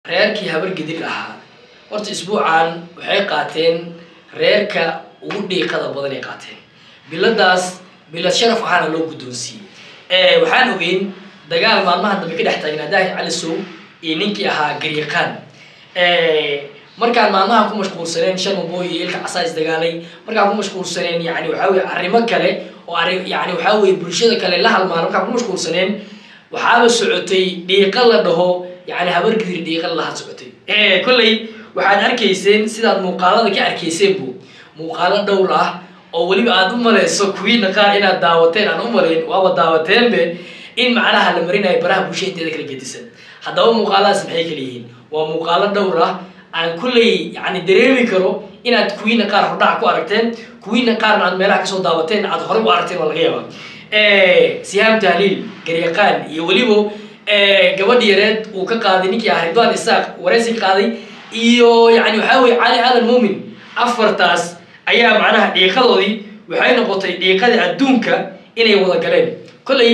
reerkii habargedir ahaa horta isbuucan waxay qaateen reerka ugu dhiiqada badan ay qaateen biladaas bilad sharaf ahaana loo guddoonsiiyey waxaan ogeyn dagaal maalmaha dambe ka dhex taagnaa daahir cali sow iyo ninkii ahaa garyaqaan markaan maalmaha ku mashquulsaneen shan mabooy iyo ilka casaa isdagaalay markaan ku mashquulsaneen yani waxaa weye arrimo kale oo arri yani waxaa weye bulshada kale la halmaan markaan ku mashquulsaneen waxaaba socotay dhiiqa la dhaho yani habargidir dhiiqa laha socotay kolley waxaad arkayseen sidaad muuqaalada ka arkayseenbu muuqaalo dhowr ah oo weliba aad u malayso kuwiina qaar inaad daawateen aan u malayn waaba daawateenbe in macnaha la marinayo baraha bulshada inteeda kala gedisan haddaba muuqaaladaas maxay kala yihiin waa muuqaalo dhowr ah aan kulley yani dareemi karo inaad kuwiina qaar hordhac ku aragteen kuwiina qaarna aad meelaha kasoo daawateen aad horey u aragteen waa laga yaaba sihaam tahliil garyaqaan iyo weliba gabadh yareed uu ka qaaday ninkii ah ridwan isaaq wareysi ka qaaday iyo yani waxaa weye cali aadan muumin afartaas ayaa macnaha dhiiqadoodii waxay noqotay dhiiqadii adduunka inay wada galeen kolley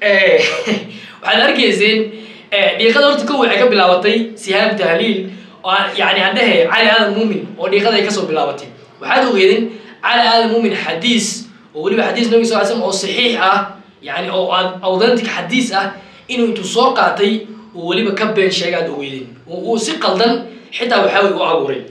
waxaad arkayseen dhiiqada horta kow waxay ka bilaabatay sihaam tahliil oo yani aan dhehe cali aadan muumin oo dhiiqada ay kasoo bilaabatay waxaad ogeedeen cali aadan muumin xadiis oo weliba xadiis nabi sal slam oo saxiix ah yani oo authentic xadiis ah inuu intuu soo qaatay uu weliba ka been sheegaad ogeydeen uu si qaldan xitaa waxaa wey u abuuray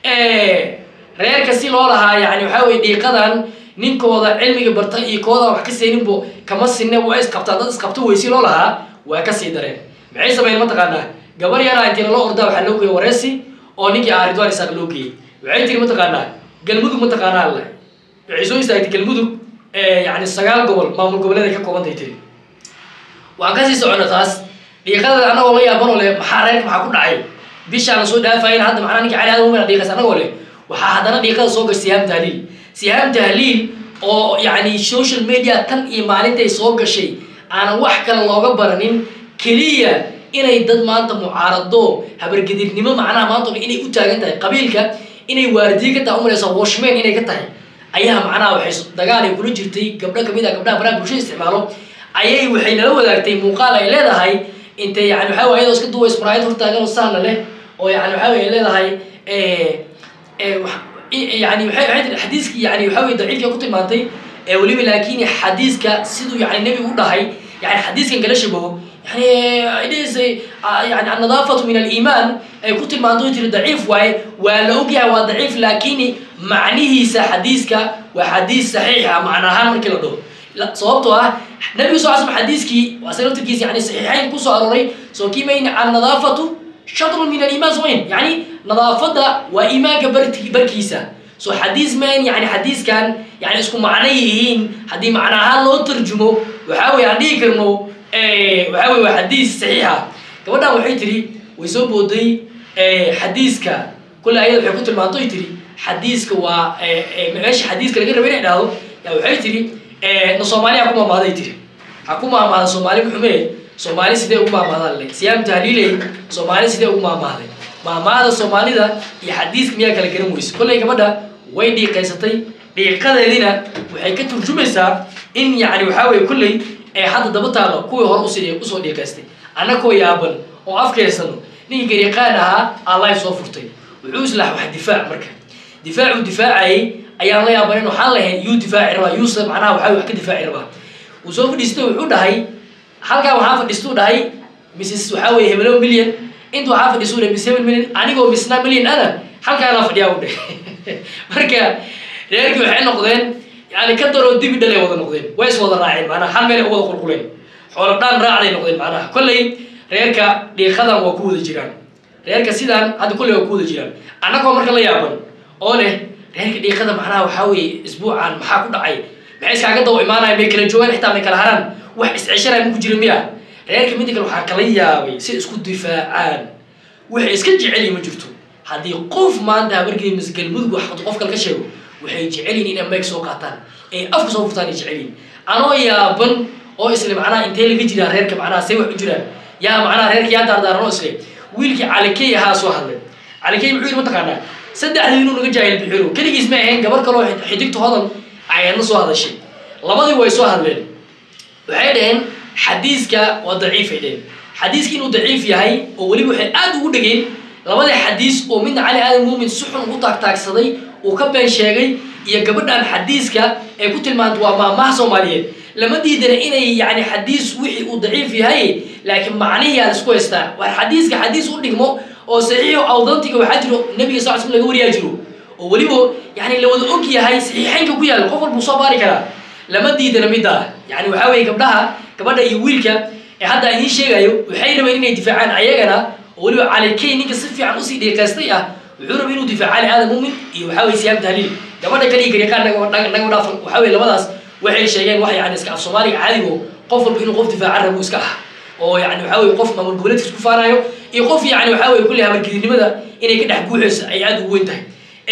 reerka si loo lahaa yani waxaa weye dhiiqadan ninkooda cilmiga barta iyo kooda wax ka seeninbo kama sinne waa isqabtaa dad isqabto wey si loo lahaa waa kasii dareen maxay sameyn mataqaanaa gabar yaraa intii lala ordaa waxaa loo geeyey wareysi oo ninkii ah ridwan isaaq loo geeyey waxay tiri mataqaanaa galmudug mataqaanaa alle waxay soo istaagtay galmudug yani sagaal gobol maamul goboleed ay ka koobantay tiri waan kasii socona taas dhiiqada anagoo la yaabanoo le maxaa reerka maxaa ku dhacay bishaan soo dhaafayn hadda macnaa ninka cali aadan muumin dhiiqas anagoo leh waxaa haddana dhiiqada soo gashay sihaam tahliil sihaam tahliil oo yani social media tan iyo maalintay soo gashay aanan wax kale looga baranin keliya inay dad maanta mucaarado habargedirnimo macnaha maanta inay u taagan tahay qabiilka inay waardiye ka tahay umalaysa washman inay ka tahay ayaa macnaha waxay dagaal ay kula jirtay gabdho kamid ah gabdhaha baraha bulshada isticmaalo ayay waxay nala wadaagtay muuqaal ay leedahay intay yani waxaa way ayadoo iska duways maraayad hortaagan oo sahla leh oo yani waxaa way leedahay yani waay tii xadiiski yani waxaa wey daciifka ku tilmaantay weliba laakin xadiiska siduu yani nebigu u dhahay yani xadiiskan kala shabaho yani dhs yani annadaafatu min aliimaan ay ku tilmaanto tiri daciif waaye waa la ogyahay waa daciif laakin macnihiisa xadiiska waa xadiis saxiixa macna ahaan markii la dhaho sababtoo ah nabigu sal slam xadiiskii asaga laftirkiisa yani saxiixayn kusoo arooray soo kiimayn annadaafatu shatrun min aliimaan somayn yani nadaafadda waa iimaanka barkiisa so xadiis mayn yani xadiiskan yani isku macno yihiin haddii macno ahaan loo tarjumo waxaa weye aan dhihi karno waxaa weye waa xadiis saxiixa gabadhan waxay tiri way soo booday xadiiska kulle ayada waxay ku tilmaantoy tiri xadiiska waa meesha xadiiska laga raba inay dhahdo ya waxay tiri na soomaali ha ku maamaaday tiri ha ku maamaada soomaali muxumee soomaali sidee ugu maamaadaan le siyaam tahliiley soomaali sidee ugu maamaaday maamaada soomaalida iyo xadiiska miyaa kala garan weyse kolley gabadha way dhiiqaysatay dhiiqadeedina waxay ka turjumaysaa in yani waxaa weye kolley ee hadda daba taalo kuwii hore us usoo dhiiqaystay annakoo yaaban oo afkeysano ninkii garyaqaan ahaa aa life soo furtay wuxuu islaax wax difaac marka difaacuu difaacayay ayaan la yaabanin waxaan lahayn yuu difaaci rabaa yuuse macnaha waxaa wax ka difaaci rabaa wuu soo fadhiistay wuxuu dhahay halkaa waxaa fadhiistuu dhahay mrs waxaa weye hebelo million inta waxaa fadhiisuu dhahay miss hebel million anigoo misna million ana halkaanaa fadhiyaa u dhahay marka reerkii waxay noqdeen yani ka daroo dibi dhalay wada noqdeen way is wada raaceen macnaha hal meel ay u wada qulquleen xoolo dhaan raacday noqdeen macnaha kolley reerka dhiiqadan waa ku wada jiraan reerka sidaan hadda kolley waa ku wada jiraan annagoo marka la yaaban oo leh reerka dhiiqada macnaha waxaa weeye isbuucan maxaa ku dhacay maxay iskaaga dawa imaanaya may kala joogaan xitaa may kala haraan wax isceshanaya maku jira miya reerka midda kale waxaa kala yaabay si isku difaacaan waxay iska jeceliyi ma jirto haddii qof maanta habargii misgalmudug wax qof kale ka sheego waxay jecelyihin inay mayg soo qaataan ee afka soo furtaan ay jecelyihin anoo yaaban oo isle macnaha intee laga jiraa reerka macnaha say wax u jiraan yaa macnaha reerka yaa daardaaran oo isle wiilkii calikey ahaa soo hadlay calikey muxuu yidhi mataqaanaa saddexdii inuu naga jaahil bixiro keligiis ma ahayn gabar kaloo xidigta hodan ayadna soo hadashay labadii way soo hadleen waxay dhaheen xadiiska waa daciifay dhaheen xadiiska inuu daciif yahay oo weliba waxay aada ugu dhegeen labada xadiis oo midna cali aadan muumin si xun ugu taagtaagsaday uu ka been sheegay iyo gabadhan xadiiska ee ku tilmaanta waa maamaha soomaaliyeed lama diidana inay yani xadiis wixii uu daciif yahay laakiin macnihii aad isku haystaa war xadiiska xadiis u dhigmo oo saxiixo awdantiga waxaa jiro nebiga sal sl laga wariyaa jiro oo weliba yani la wada og yahay saxiixeynka ku yaalla qof walbuu soo baari karaa lama diidana middaa yani waxaa weeye gabdhaha gabadha iyo wiilka ee hadda aan idiin sheegayo waxay rabeen inay difaacaan ayagana oo weliba calikey ninka si fiican usii dhiiqaystay ah wuxuu rabay inuu difaaco cali aadan muumin iyo waxaa weye siyaam tahliil gabadha kale iyo gariiqaan naga dhaafan waxaa weye labadaas waxay sheegeen wax yani iska af soomaaliga caadigo qof walba inuu qof difaacan rabo iska ah oo yani waxaa weye qof maamul goboleedkiis ku faanayo iyo qof yani waxaa weye kulle habargidinimada inay ka dhex guuxayso ay aada ugu weyn tahay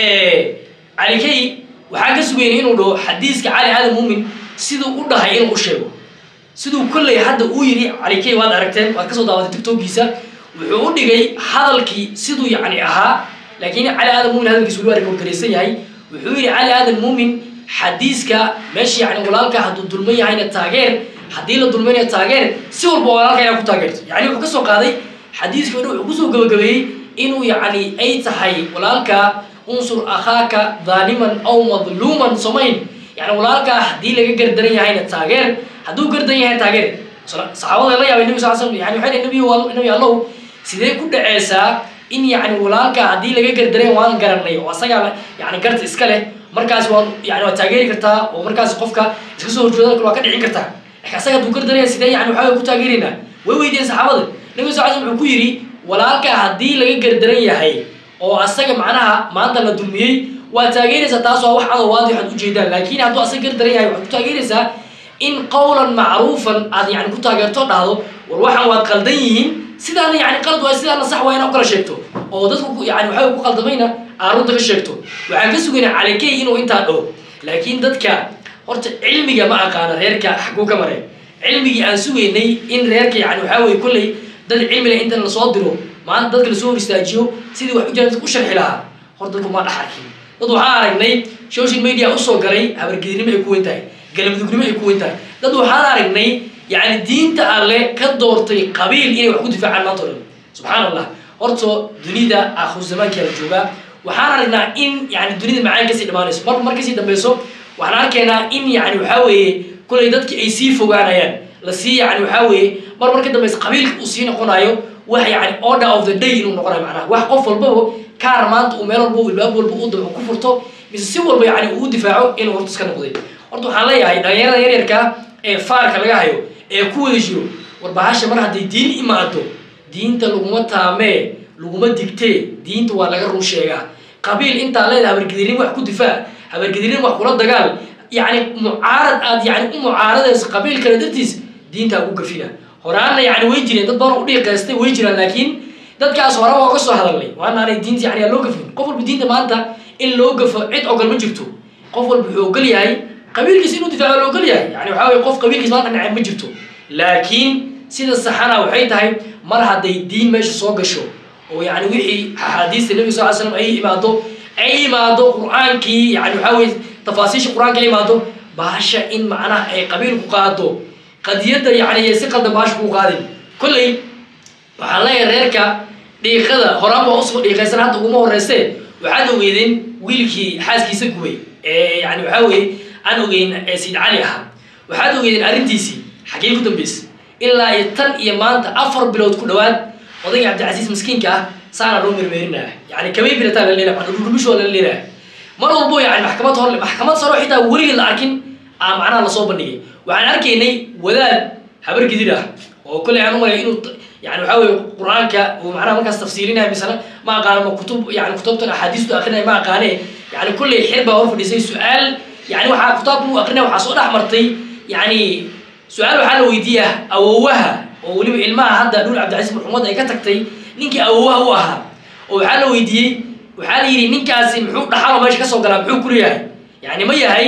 calikey waxaa ka sugayna inuu dhaho xadiiska cali aadan muumin siduu u dhahay inuu u sheego siduu kolley hadda uu yidhi calikey waad aragteen waad kasoo daawatay tictokgiisa wuxuu u dhigay hadalkii siduu yani ahaa laakiin cali aadan muumin hadalkiis weli waa rekoorgaraysan yahay wuxuu yidhi cali aadan muumin xadiiska meesha yani walaalka hadduu dulman yahayna taageer haddii la dulmaynayo taageer si walba walaalka inaa ku taageerto yani wuxuu kasoo qaaday xadiiska o dhan wuxuu kusoo gabagabeeyey inuu yani ay tahay walaalka unsur akhaaka daaliman aw madluuman somayn yani walaalkaa haddii laga gardaran yahayna taageer hadduu gardan yahay taageer saxaabada la yaabay nebi sal slam yani waxay dhahay nabi nabi allow sidee ku dhaceysaa in yani walaalka haddii laga gardaran waan garanay oo asagaa yani garta iska leh markaas waa yani waa taageeri kartaa oo markaas qofka iska soo horjoodan kale waa ka dhicin kartaa lakin asaga hadduu gardaraya sidee yani waxaa ku taageeraynaa way weydiiyeen saxaabada nabi sal slam wuxuu ku yidhi walaalka haddii laga gardaran yahay oo asaga macnaha maanta la dulmiyey waa taageeraysaa taas waa wax adoo waadi waxaad ujeedaan laakiin hadduu asaga gardaran yahay waxaad ku taageeraysaa in qawlan macruufan aad yani ku taageerto dhahdo war waxaan waad qaldan yihiin sidaana yani qalad waay sidaana sax waa inaa u kala sheegto oo dadku yani waxaa ku qaldamayna aad runta ka sheegto waxaan ka sugaynaa calikey inuu intaa dhaho laakiin dadka horta cilmiga ma aqaana reerka xaguu ka maray cilmigii aan sugaynay in reerka yani waxaa weye kolley dad cilmile inta lasoo diro maanta dadka lasoo hor istaajiyo sidii wax ujira dadka u sharxi lahaa hor dadku ma dhex arkin dad waxaan aragnay social media usoo galay habargedinimo ay ku weyn tahay galmudugnimo ay ku weyn tahay dad waxaan aragnay yani diinta alle ka doortay qabiil inay wax ku difaacaan maanta o dhan subxaan allah horta dunida aakhiru zamaankaa la joogaa waxaan aragnaa in yani dunida macaan kasii dhamaanayso marba mar kasii dambeyso waxaan arkaynaa in yani waxaa weeye kulay dadki ay sii fogaanayaan lasii yani waxaa weeye mar mar ka dambeysa qabiilka uu sii noqonayo wax yani order of the day inuu noqonayo macnaha wax qof walbaba kaar maanta uu meel walba ilbaab walba u dabo ku furto mise si walba yani uu difaaco inuu horta iska noqday horta waxaan leeyahay dhalinyarada yaryarka ee faarka laga hayo ee ku wada jiro war bahasha mar hadday diin imaado diinta laguma taamee laguma digtee diinta waa laga run sheegaa qabiil intaa leedahay habargedirin wax ku difaac habargedirin wax kula dagaal yani mucaarad aad yani u mucaaradayso qabiil kale dartiis diintaa ku gafina horaanna yani way jireen dad badan u dhiiqaystay way jiraan laakiin dadkaas hore waa ka soo hadalnay waana aanay diinta yani aan loo gafin qof walba diinta maanta in loo gafo cid ogol ma jirto qof walba wuxuu ogol yahay qabiilkiis inuu difaaco la ogol yahay yani waxaa weye qof qabiilkiis maanta nacay ma jirto laakiin sida saxana waxay tahay mar hadday diin meesha soo gasho oo yani wixii axaadiista nebiga sal ly slam ay imaado ay imaado qur-aankii yani waxaa weye tafaasiisha qur-aanka ay imaado baasha in macnaha ay qabiil ku qaado qadiyadda yani si qaldan baasha kuu qaadin kolley waxaan leeyahay reerka dhiiqada horaan baa usoo dhiiqaysan hadda uguma horeyse waxaad ogeydeen wiilkii xaaskiisa gubay ee yani waxaa weye aan ogeyn ee sayid cali ahaa waxaad ogeydeen arrintiisii xaggee ku dambeysay ilaa iyo tan iyo maanta afar bilood ku dhawaad odayga cabdicasiis miskiinka ah saana loo mermeerinaya yani kamay bilataan la leeyahay dhulmishoo la leeyahay mar walbo yani maxkamad hor maxkamad saro xitaa weligeed la arkin aa macnaha lasoo bandhigay waxaan arkaynay wadaad habar gidid ah oo kolley aan umalay inuu yani waxaa weye qur-aanka uu macnaha markaas tafsiirinaya misana ma aqaano ma kutub yani kutubtan axaadiistu akrinaya ma aqaane yani kolley xir baa hor fadhiisay su-aal yani waxaa kitaabku u akrinaya waxaa soo dhex martay yani su-aal waxaa la weydiiyaa awowaha oo weliba ilmaha hadda dhul cabdicasiis maxuumad ay ka tagtay ninkii awowaha u ahaa oo waxaa la weydiiyey waxaa la yidhi ninkaasi muxuu dhaxalo meesha kasoo galaa muxuu kuleeyahay yani ma yahay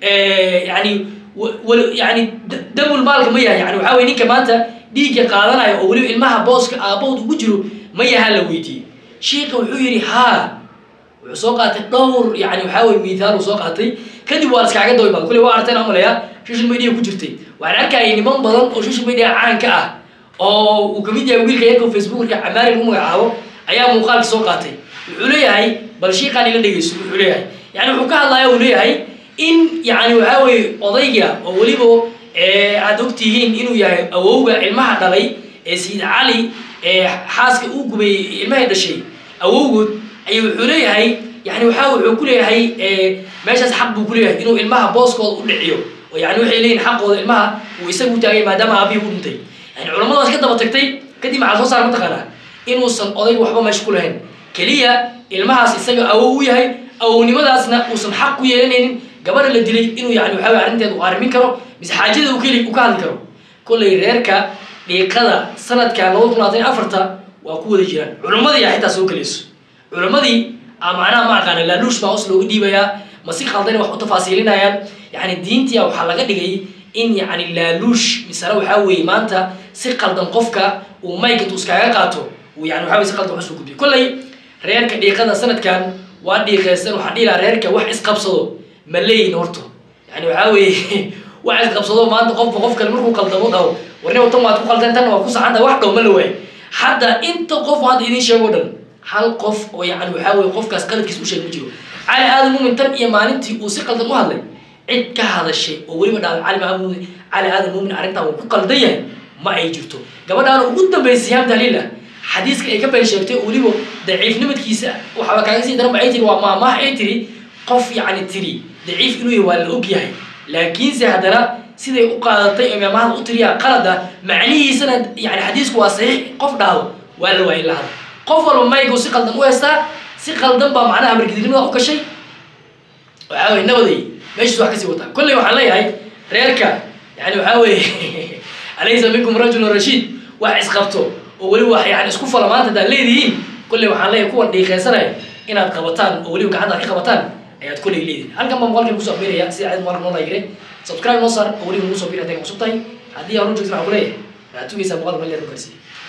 yani yani damul maalka ma yahay yani waxaa weye ninka maanta dhiigga qaadanayo oo weliba ilmaha booska aabahood ugu jiro ma yahaa la weydiiyey shiika wuxuu yidhi haa wuxuu soo qaatay dhowr yani waxaa weye mithaal uu soo qaatay kadib waa laskaaga daba imaada kulley waa arteen amalaya social media ku jirtay waxaan arkayay niman badan oo social media caanka ah oo uu kamid yahay wiilka yarka facebookerka camaari lagu magacaabo ayaa muuqaalka soo qaatay wuxuu leeyahay bal shiiqaan ila dhegeyso wuxuu leeyahay yani wuxuu ka hadlaya uu leeyahay in yani waxaa weeye odayga oo weliba aad ogtihiin inuu yahay awowga ilmaha dhalay ee sayid cali ee xaaska uu gubeeyey ilmahay dhashay awowgood ayuu wuxuu leeyahay yani waxaa wuxuu ku leeyahay meeshaas xaq buu ku leeyahay inuu ilmaha booskooda u dhiciyo oo yani waxay leeyihin xaqooda ilmaha uu isagu taagay maadaama aabihii u dhintay yani culamadaas ka daba tagtay kadib maxaa soo saar mataqaanaa inuusan odayga waxba meesha ku lahayn keliya ilmahaas isaga awow u yahay awownimadaasna uusan xaq ku yeelanaynin gabadha la dilay inuu yani waxaa wey arrinteeda u arrimin karo mise xaajada uu keli u ka hadli karo kollay reerka dhiiqada sanadkan labada kun labaatan iyo afarta waa ku wada jiraan culammadii aa xitaa soo gelayso culammadii a macnaha ma aqaana laaluush baa hoos looga dhiibayaa ma si khaldana wax u tafaasiilinayaan yani diintia waxaa laga dhigay in yani laaluush misale waxaa weeye maanta si qaldan qofka uu mayka intuu iskaaga qaato uu yani waxa wey si qaldan wax usoo gudbiyo kollay reerka dhiiqada sanadkan waa dhiiqeysan waxaa dhihi lahaa reerka wax isqabsado ma leeyin horto yani waxaa weeye wax isqabsado maanta qofba qof kale markuu qaldamo dhaho warniba tan waad ku qaldeen tanna waa ku saxanta wax dhow ma la waayo hadda inta qof hadda idiin sheego dhan hal qof oo yani waxaa weye qofkaas qaladkiis u sheeg ma jiro cali aadan muumin tan iyo maalintii uu si qaldan u hadlay cid ka hadashay oo weliba dhaaway cali maamuud cali aadan muumin arrintan uu ku qaldan yahay ma ay jirto gabadhaana ugu dambeysay siyaam tahliila xadiiska ay ka been sheegtay oo weliba daciifnimadkiisa waxaaba kaaga sii daran ba ay tiri waa maamaha ay tiri qof yacni tiri daciif inuu yahay waa la og yahay laakiinse haddana siday u qaadatay oo maamahada u tiriyaa qalada macnihiisana yani xadiisku waa saxiix qof dhahdo waa la waayay lahada qof walba maygu si qaldan u heystaa si qaldan baa macnaha margidilnimada u gashay waxaa weye nabaday meeshiis wax kasii wataa kolley waxaan leeyahay reerka yani waxaa weeye alaysa minkum rajulun rashiid wax isqabto oo weliba wax yani isku fala maanta hadaad leedihiin kolley waxaan leeyahay kuwan dhiiqeysanaya inaad qabataan oo weliba gacanta ka qabataan ayaad kolley leedihin halkan baa muuqaalkan kusoo akhbiraya sida cid muuqaalka noo laygire subscribe noo saar oo weliba nagu soo bir hadday cusub tahay haddii aan u joogtin waxaan ku leeyahay waxaad tugaysaa muuqaalka meel dheer u gaarsiiya